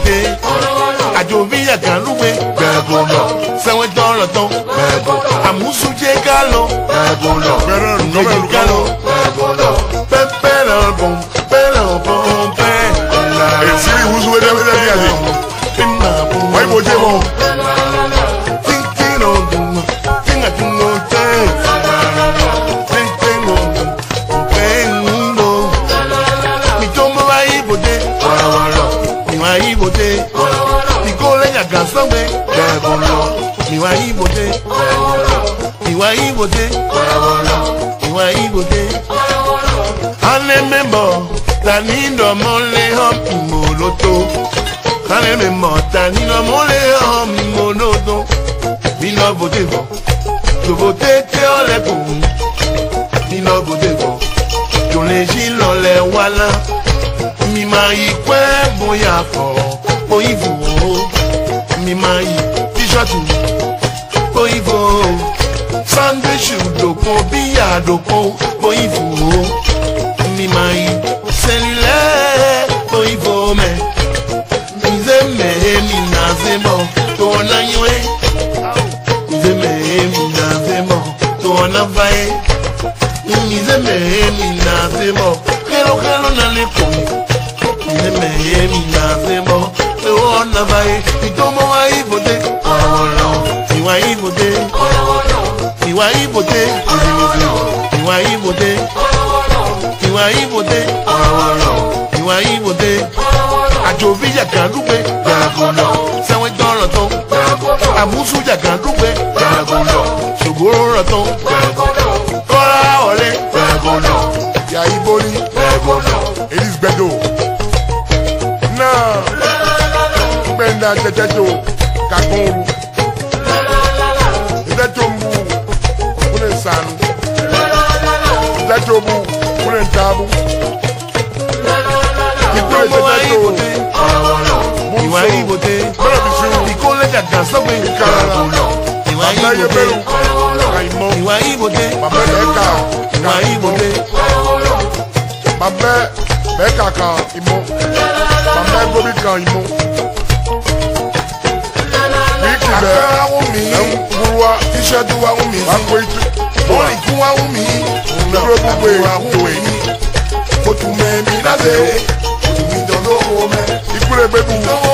ibòde àjò bíyà kan lúwe gbẹ̀gùn lọ sẹ́wọ́n tọrọ tán gbẹ̀gùn àmúṣújẹ́ ká lọ gbẹ̀gùn lọ ǹjẹ́ ká lọ gbẹ̀gùn lọ pẹ́pẹ́ lọ bọ̀n pẹ́ lọ bọ̀n pẹ́ Esiri wusu wede wede bi ale. Wa ibo je mo. Ìwà ìbòdè, ìwà ìbòdè, ìwà ìbòdè. Ane membo, tani ndo mole hom imoloto. Ane membo, tani ndo mole hom imoloto. Bino vote for, to vote te ole kun. Bino vote for, to le jilo le wala. Mi ma yi kwe boya fo, oyibo. Mi ma yi t-shirt, oyibo. Sunday shoe doko, biya doko, oyibo mi mai cellulaire boy vome mize me mi na zemo to na ywe mize me mi na zemo to na vai mize me mi na zemo kero kero na le ko mize me mi na zemo to na vai itomo wa ibote ọrọ ìwà ibote ìwà ibote ìwà ibote ìwà ìbòdè ìwà ìbòdè àjò bíjà kan dúpẹ́ gbàgùnà sẹ́wọ́n gbọ́ràn tán àmúṣújà kan dúpẹ́ gbàgùnà ṣògbóró ràn tán kọ́ra ọ̀rẹ́ gbàgùnà Ya ibo ni. gbàgùnà. Elis gbedo. Náà. Gbẹ̀ndà jẹjẹjọ. Kagbọn oru. Ìdẹ́jọ́ ń bu. Kúnlẹ̀ nsànù. Ìdẹ́jọ́ bu. Kúnlẹ̀ ntaabu. Ìkúlẹ̀ ìwà jẹjẹjọ. ìbòdè ìwà ìbòdè Bẹ́ẹ̀ bí sí wù. ìkólé jàgà sọ́gbìn gbàgùnà ìwà Bàbá yẹ ìbòdè bẹ́rù. Àìmọ̀. ìwà ìbòdè Bàbá bẹ́ẹ̀ kà. ìwà ìbòdè Bàbá bẹ́ẹ̀ kà kà ìmọ̀. Bàbá gómi kà ìmọ̀. Wíìkì bẹ́ẹ̀. àkàrà wù mí Ẹ̀ ń buruwa. tíṣẹ́tù wà wù mí Wà á kó itu. orin kún wà wù mí Dúró gbogbo wà èyí. wù mí otu mẹ́mi láti otu mi dán lówó mẹ́ Ìkúlẹ̀ gbẹ́dùn. lówó